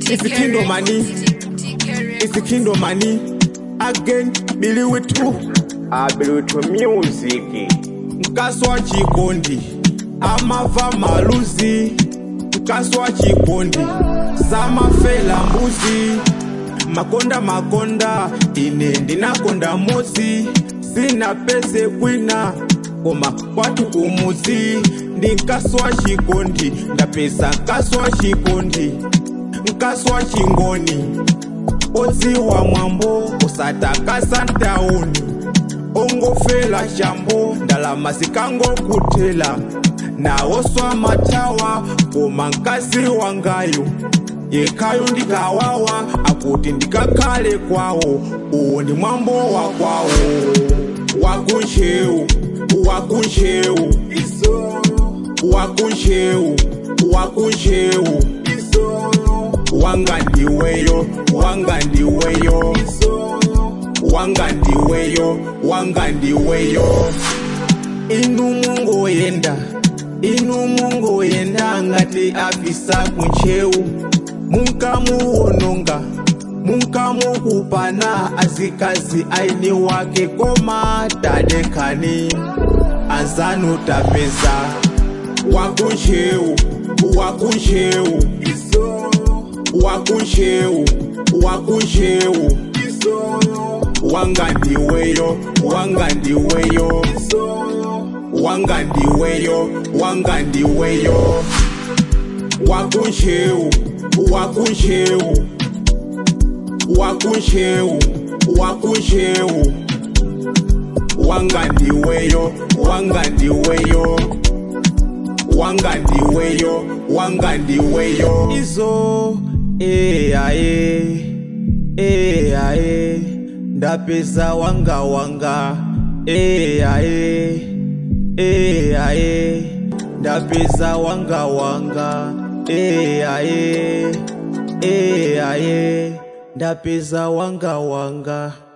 It's the kingdom money. It's the kingdom money. Again, Billy with two. Ability music. Mkaswa chikondi. Amava maluzi. Mkaswa chikondi. Samafela mbuzi. Makonda makonda. Ine ndinakonda mosi. Sina pese kwina. Koma kwatu kumuzi. Ndi nkaswa chikondi. Ndapesa nkaswa chikondi. Nkaswa chingoni. odziwa mwambo usatakasa ntauni ongofela shambo ndalama sikangokutela nawoswa matawa koma nkasi wangayo yekhayo ndikawawa akuti ndikakhale kwawo uwu ndi mwambo wa kwawo wakunchewu wakunchewu wakunchewu wakunchewu wanga ndiweyo wanga ndiweyo wanga ndiweyo wanga ndiweyo inu mungoyenda inu mungoyenda ngati afisa kunchewu munkamuwononga munkamukupana azikazi aini wake koma tadekani anzanu tapeza wakunchewu wakunchewu wakunchewu wakunchewu wanga ndiweyo wanga ndiweyo wanga ndiweyo wanga ndiweyo wakunchewu wakunchewu wakunchewu wakunchewu wanga ndiweyo wanga ndiweyo wanga ndiweyo wanga ndiweyo izo eyaye eyaye ndapeza wanga wanga eyaye eyaye ndapeza wanga wanga eyaye eyaye ndapeza wanga wanga